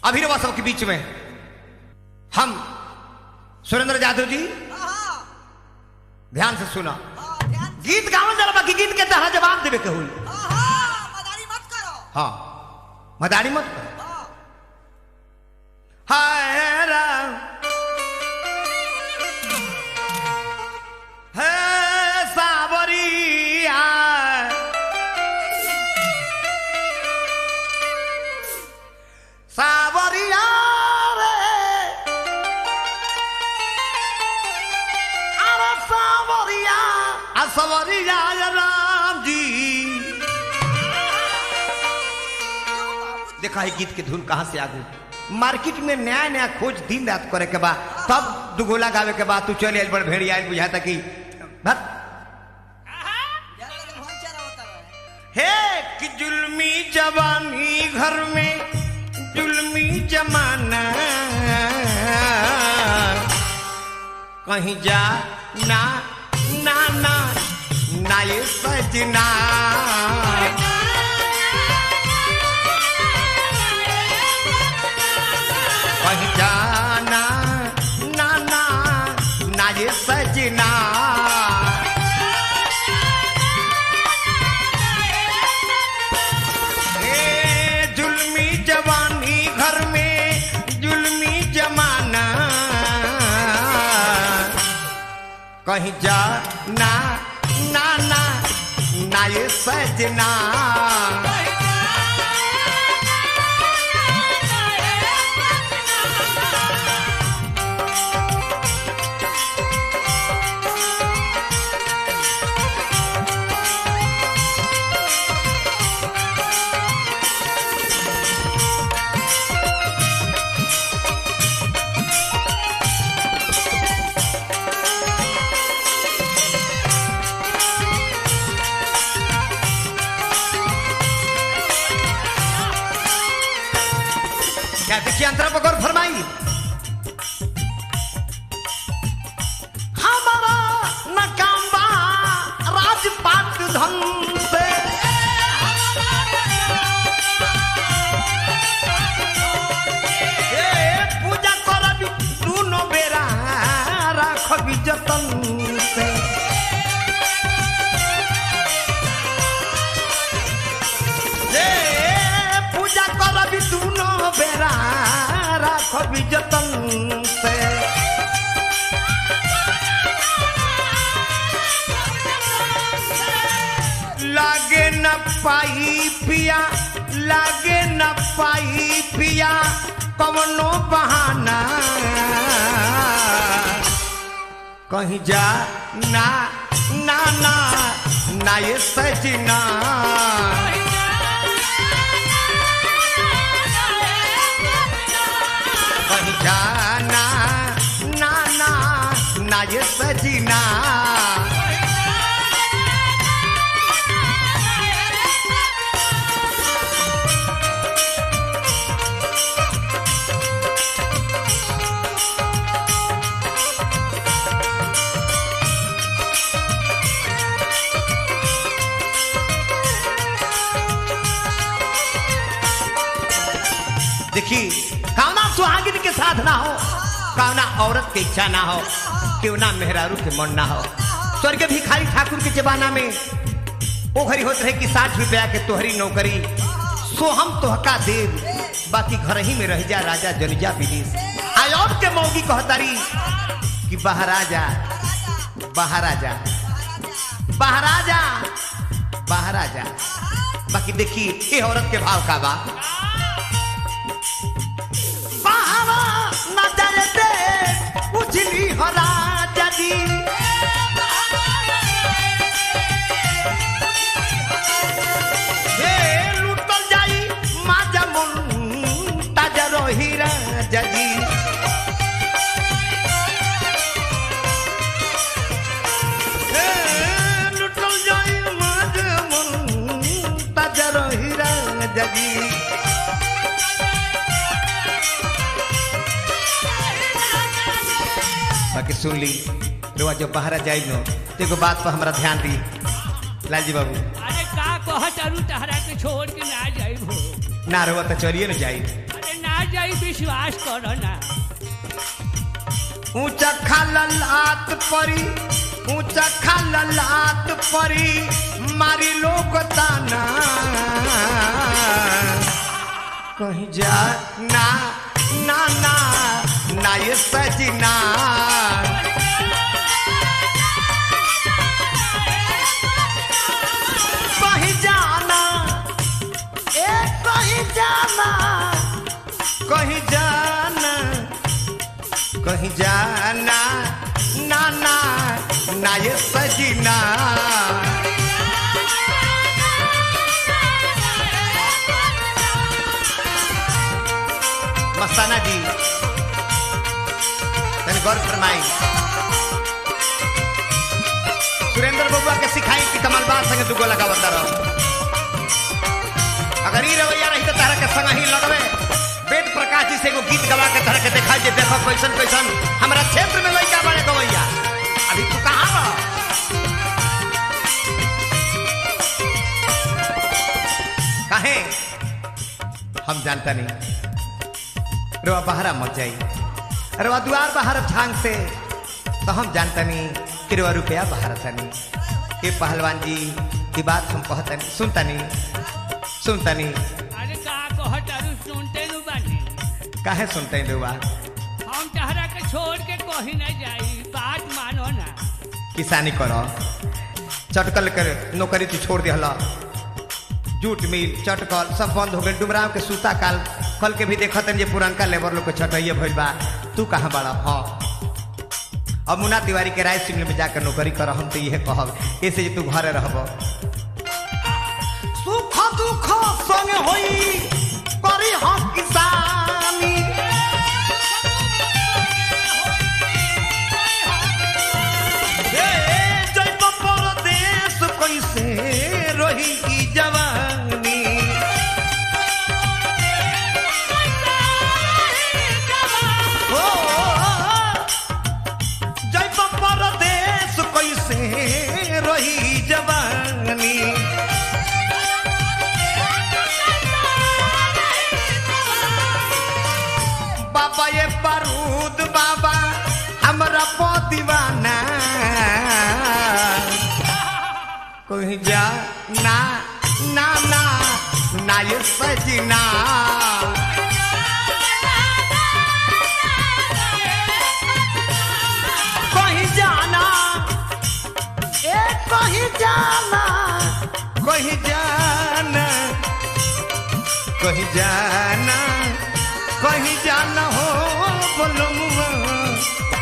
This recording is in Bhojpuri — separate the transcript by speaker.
Speaker 1: अभिनवा सबके बीच में हम सुरेंद्र जादव जी
Speaker 2: हाँ,
Speaker 1: ध्यान से सुना
Speaker 2: हाँ, ध्यान से-
Speaker 1: गीत गावल जरा बाकी गीत के तहरा जवाब देवे के हुई
Speaker 2: हाँ, हाँ, मदारी मत करो
Speaker 1: हाँ मदारी मत कर
Speaker 2: हाँ,
Speaker 1: हाय राम हे सावरिया सावरिया रे अरे सावरिया आ सावरिया राम जी देखा है गीत के धुन कहाँ से आ गई मार्केट में नया नया खोज दिन रात करे के बाद तब दुगोला गावे के बाद तू चले आइल बड़ भेड़ी आइल बुझाता कि भत
Speaker 2: ज्यादा देर भोज चला होता रहे।
Speaker 1: हे कि जुल्मी जवानी घर में जुल्मी जमाना कहीं जा ना ना ना ना ये सजना कहीं जाना ना ना ना ये सजना ए, जुल्मी जवानी घर में जुल्मी जमाना कहीं जा ना ना ना ना ये सजना क्या देखिए अंतरा पर गौर फरमाई हमारा नकाम बा राजपाट धन से ए, पूजा करबी दुनो बेरा राखबी जतन से जे पूजा करबी दुनो बेरा राखबी जतन से लागे न पाई पिया लागे न पाई पिया कवनो बहाना कहीं जा ना ना ना ना ये सजना कहीं जाना ना ना ना ये सजना देखी कामना सुहागिन के साथ ना हो कामना औरत के इच्छा ना हो क्यों ना मेहरारू के मन ना हो स्वर्ग भिखारी ठाकुर के जमाना में ओ घरी होत रहे कि साठ रुपया के तोहरी नौकरी सो हम तोहका देव बाकी घर ही में रह जा राजा जनिजा विदेश आयोग के मौगी कहतारी कि बहराजा बहराजा बहराजा बहराजा बाकी देखी ये औरत के भाव का बा बाहरा नजर दे उजली हो राजा जी हे लुटल जाई माजा मुन ताजा रही राजा जी हे लुटल जाई माजा मुन ताजा रही राजा जी बाकी सुन ली रुआ जब बाहर जाई नो तो एगो बात पर हमारा ध्यान दी लालजी बाबू
Speaker 3: अरे का कहत अरु तहरा के छोड़ के ना जाई हो
Speaker 1: ना रुआ तो चलिए ना जाई
Speaker 3: अरे ना जाई विश्वास करो ना
Speaker 1: ऊंचा खालल आत परी ऊंचा खालल आत परी मारी लोग ताना कहीं जा ना ना ना ना ये सजना कहीं जाना ए कहीं जाना कहीं जाना कहीं जाना ना ना ना ये सजना मस्ताना जी तनी गौर फरमाई सुरेंद्र बबुआ के सिखाई कि कमल बात संगे दुगो लगा बता रहो अगर ई रवैया रही तो तारा के संग ही लड़वे वेद प्रकाश जी से एगो गीत गवा के तरह के दिखाई जे देखो कैसन कैसन हमारा क्षेत्र में लड़का बड़े गवैया अभी तू कहाँ बा काहे हम जानता नहीं रवा बहरा मत जाई रवा द्वार बाहर झांग से तो हम जानता नहीं कि रवा रुपया बाहर तनी ये पहलवान जी की बात हम कहता नहीं सुनता नहीं सुनता नहीं
Speaker 3: अरे का कहत अरु सुनते नु बानी
Speaker 1: काहे सुनते हैं रवा
Speaker 3: हम तहरा के छोड़ के कहीं नहीं जाई बात मानो ना
Speaker 1: किसानी करो चटकल कर नौकरी तू छोड़ दिहला जूट मिल चटकल सब बंद हो गए डुमराव के सूता काल कल के भी देखत जे पुरनका लेबर लोग के छटैये भइल बा तू कहाँ बड़ा हाँ अब मुन्ना तिवारी के राय सिंह में जाकर नौकरी कर हम तो यह कहब ऐसे जे तू घरे रहब सुख दुख संग होई करी हम किसानी ए, जइब परदेस कैसे रही ई जवानी ओ, जइब परदेस कैसे रही ई जवानी बाबा ये बारूद बाबा हमरा पो दीवाना कहीं जा ना ना ना ना ये सजना कहीं जाना ए कहीं जाना कहीं जाना कहीं जाना कहीं जाना हो बोलो मुआ